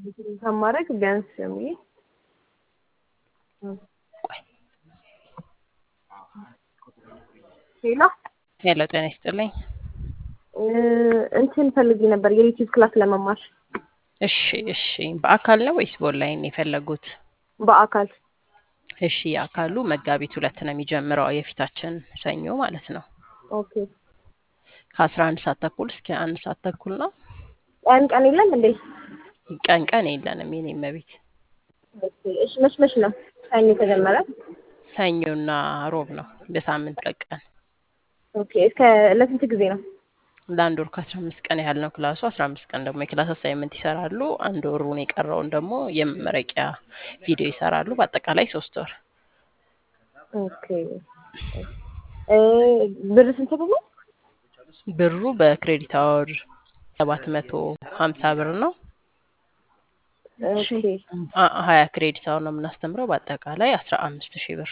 ከማድረግ ቢያንስ የሚል ቆይ ሌላ ሄሎ፣ ጤና ይስጥልኝ። እንትን ፈልጌ ነበር የዩቲዩብ ክላስ ለመማር እሺ፣ እሺ። በአካል ነው ወይስ በኦንላይን ነው የፈለጉት? በአካል እሺ፣ የአካሉ መጋቢት ሁለት ነው የሚጀምረው የፊታችን ሰኞ ማለት ነው። ኦኬ ከአስራ አንድ ሰዓት ተኩል እስከ አንድ ሰዓት ተኩል ነው። ቀን ቀን የለም እንዴ? ቀን ቀን የለንም የኔ እመቤት። ኦኬ እሺ መች መች ነው ሰኞ የተጀመረ? ሰኞና ሮብ ነው በሳምንት ቀን ቀን ኦኬ እስከ ለስንት ጊዜ ነው? ለአንድ ወር ከአስራ አምስት ቀን ያህል ነው ክላሱ። አስራ አምስት ቀን ደግሞ የክላስ አሳይመንት ይሰራሉ። አንድ ወሩን የቀረውን ደግሞ የመመረቂያ ቪዲዮ ይሰራሉ። በአጠቃላይ ሶስት ወር። ኦኬ እ ብር ስንት ብር ነው? ብሩ በክሬዲት አወር ሰባት መቶ ሀምሳ ብር ነው። ኦኬ አ- ሀያ ክሬዲት አወር ነው የምናስተምረው። በአጠቃላይ አስራ አምስት ሺህ ብር።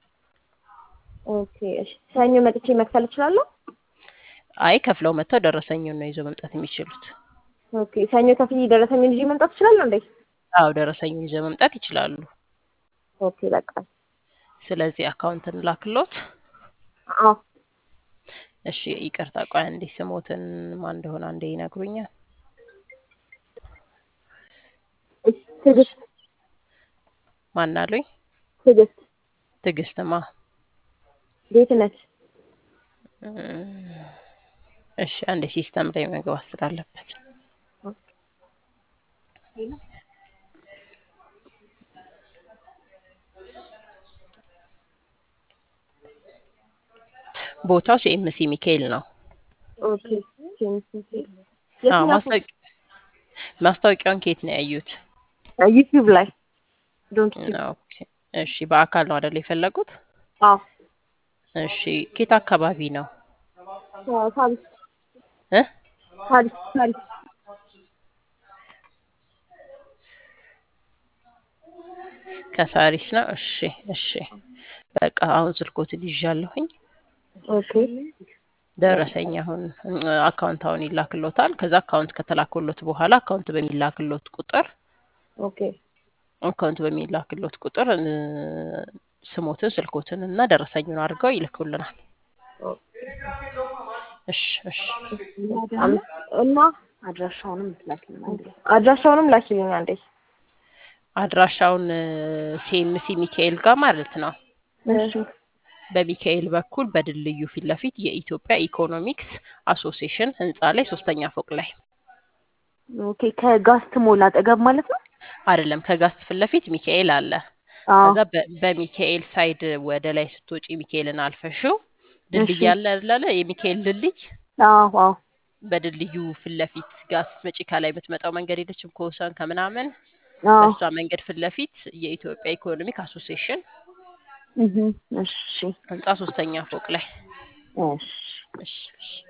ኦኬ እሺ ሰኞ መጥቼ መክፈል እችላለሁ? አይ ከፍለው መጥተው ደረሰኙን ነው ይዘው መምጣት የሚችሉት። ኦኬ ሰኞ ከፍዬ ደረሰኝን ይዤ መምጣት እችላለሁ እንዴ? አዎ ደረሰኙን ይዘው መምጣት ይችላሉ። ኦኬ በቃ ስለዚህ አካውንት እንላክሎት። አዎ እሺ ይቅርታ፣ ቆይ አንዴ ስሞትን ማን እንደሆነ አንዴ ይነግሩኛል። እሺ ትዕግስት ማን አሉኝ? ትዕግስት ትዕግስትማ። ጌትነት እም፣ እሺ አንዴ ሲስተም ላይ መግባት ስላለበት ቦታው ሲኤምሲ ሚካኤል ነው። ኦኬ አዎ የትኛው ማስታወቂ- ማስታወቂያውን ከየት ነው ያዩት? ዩቲዩብ ላይ ዶንት ዩቲዩብ ኦኬ እሺ በአካል ነው አይደል የፈለጉት? አዎ እሺ ኬት አካባቢ ነው ፓሪስ እ ፓሪስ ፓሪስ ከሳሪስ ነው። እሺ እሺ በቃ አሁን ስልኮትን ይዣለሁኝ። ኦኬ ደረሰኝ አሁን አካውንት አሁን ይላክሎታል። ከዛ አካውንት ከተላክሎት በኋላ አካውንት በሚላክሎት ቁጥር ኦኬ አካውንት በሚላክሎት ቁጥር እ፣ ስሞትን ስልኮትን እና ደረሰኙን አድርገው ይልኩልናል። እሺ እሺ አም- እና አድራሻውንም ላኪልን አንድ ላይ አድራሻውንም ላኪልኝ አንዴ። አድራሻውን ሲኤምሲ ሚካኤል ጋር ማለት ነው። እሺ በሚካኤል በኩል በድልድዩ ፊት ለፊት የኢትዮጵያ ኢኮኖሚክስ አሶሲዬሽን ህንፃ ላይ ሶስተኛ ፎቅ ላይ ኦኬ ከጋስት ሞል አጠገብ ማለት ነው። አይደለም፣ ከጋስት ፊት ለፊት ሚካኤል አለ። አዎ ከዛ በ- በሚካኤል ሳይድ ወደ ላይ ስትወጪ ሚካኤልን አልፈሽው ድልድይ እሺ። አለ አይደለ? የሚካኤል ድልድይ አዎ አዎ በድልድዩ ፊት ለፊት ጋር ስትመጪ ከላይ የምትመጣው መንገድ የለችም ከወሰን ከምናምን አዎ በእሷ መንገድ ፊት ለፊት የኢትዮጵያ ኢኮኖሚክ አሶሲዬሽን እህ እሺ ህንፃ ሶስተኛ ፎቅ ላይ እሺ እሺ እሺ